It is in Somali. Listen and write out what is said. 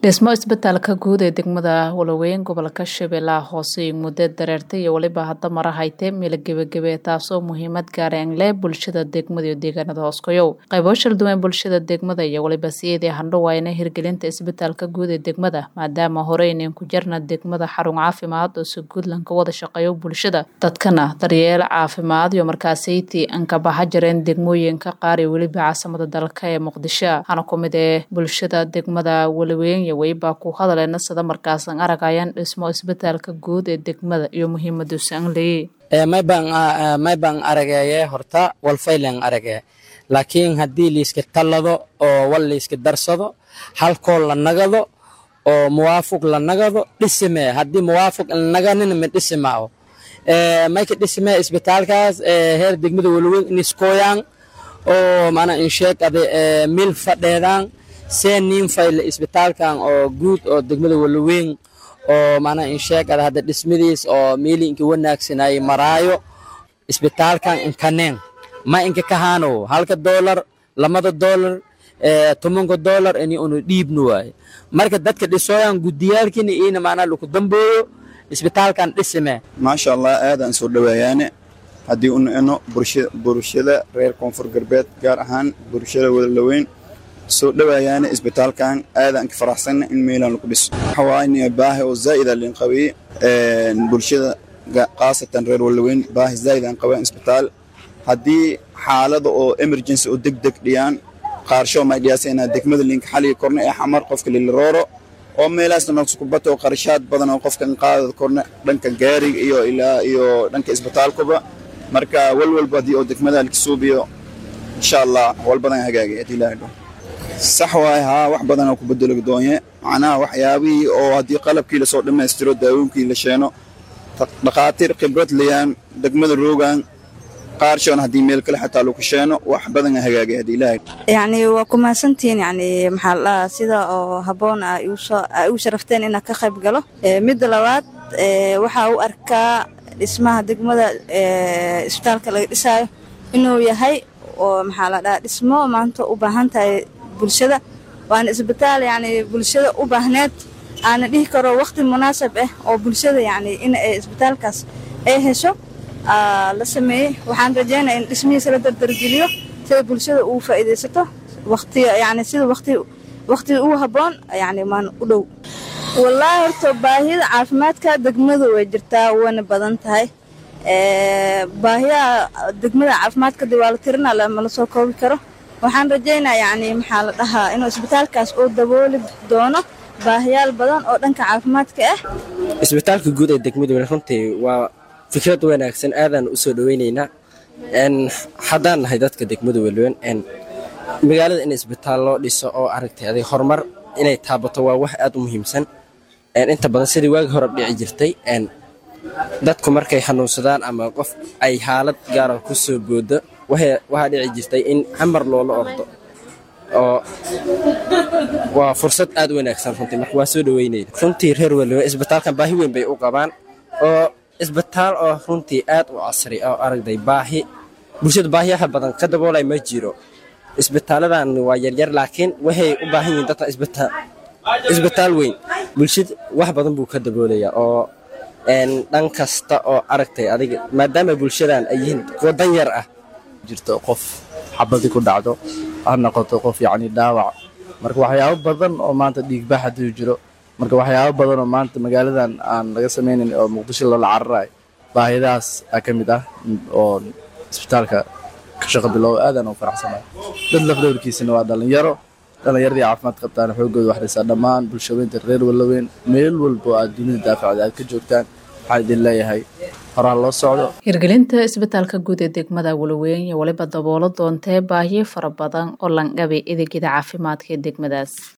dhismo isbitaalka guud ee degmada walaweyn gobolka shabeellaha hoose muddo dareertay iyo weliba hadda mara haytee meelo gebagebe taasoo muhiimad gaareen leh bulshada degmada iyo deegaanada hooskoyow qaybo shalduwan bulshada degmada iyo weliba siyadii handhawayna hirgelinta isbitaalka guud ee degmada maadaama horeynen ku jarna degmada xarun caafimaad oo si guudlan ka wada shaqeeyo bulshada dadkana daryeel caafimaad iyo markaasayti ankabaha jareen degmooyinka qaar iyo weliba caasimada dalka ee muqdisho hana ku mid ee bulshada degmada walaweyn weybaa ku hadaleena sida markaasan aragayaan dhismo isbitaalka guud ee degmada iyo muhiimadiisa an leeyey may baan arageye horta walfaylan arage laakiin haddii liiska tallado oo wal liiska darsado halkoo la nagado oo muwaafuq la nagado dhisime haddii muwaafuq naganina ma dhisimao mayka dhisime isbitaalkaas heer degmada walaweyn iniskooyaan oo mana insheeg ade mil fadheedaan see niin fayle isbitaalkan oo guud oo degmada walaweyn oo mana insheeg ada hadda dhismadiis oo meeli inka wanaagsanayay maraayo isbitaalkan inkaneen ma inka kahaano halka doolar lamada doolar tobanka doolar ini unu dhiibnu waaye marka dadka dhisooyan gudiyaalkiina iina maanaa laku dambooyo isbitaalkan dhisime maasha allah aadaan soo dhaweeyaane haddii unu eno bulshada reer koonfur galbeed gaar ahaan bulshada walaweyn soo dhawaayaana isbitaalkan aadaan ka faraxsanna in meelan lagu dhiso waxawaaye baahi oo zaa'ida lin qabiye bulshada khaasatan reer walaweyn baahi zaa'id aan qabaan isbitaal haddii xaalada oo emergency oo deg deg dhiyaan qaarsho may dhiyaasayna degmada linka xaliga korna ee xamar qofka lilirooro oo meelaasna naqskubato oo qarashaad badan oo qofka qaadada korna dhanka gaariga iyo ilaa iyo dhanka isbitaalkuba marka walwalba haddii oo degmada lakasuubiyo insha allah wal badan hagaagay haddii ilaahay dho sax waay haa wax badanoo ku bedelo doonye macnaha waxyaabihii oo haddii qalabkii lasoo dhammaystiro daawooyinkii la sheeno dhakhaatiir khibrad layaan degmada roogan qaarshoon haddii meel kale xataa lagu sheeno wax badan hagaagay haddii ilaahay yacni waa ku mahadsantihiin yacni maxaa la dhahaa sida oo habboon a igu sharafteen inaan ka qayb galo midda labaad waxaa u arkaa dhismaha degmada isbitaalka laga dhisaayo inuu yahay oo maxaa la dhahaa dhismo maanta u baahan tahay bulshada waana isbitaal yacni bulshada u baahneed aana dhihi karo waqti munaasab ah oo bulshada yacni in ay isbitaalkaas ay hesho la sameeyey waxaan rajeynaya in dhismihiisa la dardargeliyo sida bulshada uu faa'iidaysato waqti yacni sida waqti waqtiga ugu habboon yacni maan u dhow wallaahi horta baahida caafimaadka degmadu way jirtaa wayna badan tahay baahiyaha degmada caafimaadka dib waa la tirina lama soo koobi karo waxaan rajeynaa yacni maxaa la dhahaa inuu isbitaalkaas uu dabooli doono baahiyaal badan oo dhanka caafimaadka ah isbitaalka guud ee degmada weli runtii waa fikrad wanaagsan aadaan u soo dhoweynaynaa haddaan nahay dadka degmada weliwen magaalada in isbitaal loo dhiso oo aragtay aday horumar inay taabato waa wax aad u muhiimsan inta badan sidii waagi hore dhici jirtay dadku markay xanuunsadaan ama qof ay xaalad gaara ku soo boodo waxaa dhici jirtay in camar loola ordo oo waa fursad aad u wanaagsan runtii marka waa soo dhaweynayna runtii reer weliwe isbitaalkan baahi weyn bay u qabaan oo isbitaal oo runtii aad u casri oo aragday baahi bulshada baahiyaha badan ka daboolay ma jiro isbitaaladan waa yaryar laakiin waxay u baahan yihiin dadka isbitaal weyn bulshada wax badan buu ka daboolayaa oo dhan kasta oo aragtay adiga maadaama bulshadan ay yihiin kuwa dan yar ah jirto qof xabadi ku dhacdo ha noqoto qof yacni dhaawac marka waxyaabo badan oo maanta dhiigbax hadduu jiro marka waxyaabo badan oo maanta magaaladan aan laga samaynayn oo muqdisho loola cararayo baahidahaas aa ka mid ah oo isbitaalka ka shaqo biloobo aadaan u faraxsanayo dad lafdhowrkiisana waa dhallinyaro dhallinyaradii caafimaad qabtaana xoogooda wax dhisaa dhammaan bulshaweynta reer walaweyn meel walbo aad dunida daafacda aad ka joogtaan waxaan idin leeyahay horaa loo socdo hirgelinta isbitaalka guud ee degmada walaweyn iyo weliba daboolo doontee baahiyo fara badan oo langabay adeegyada caafimaadka ee degmadaas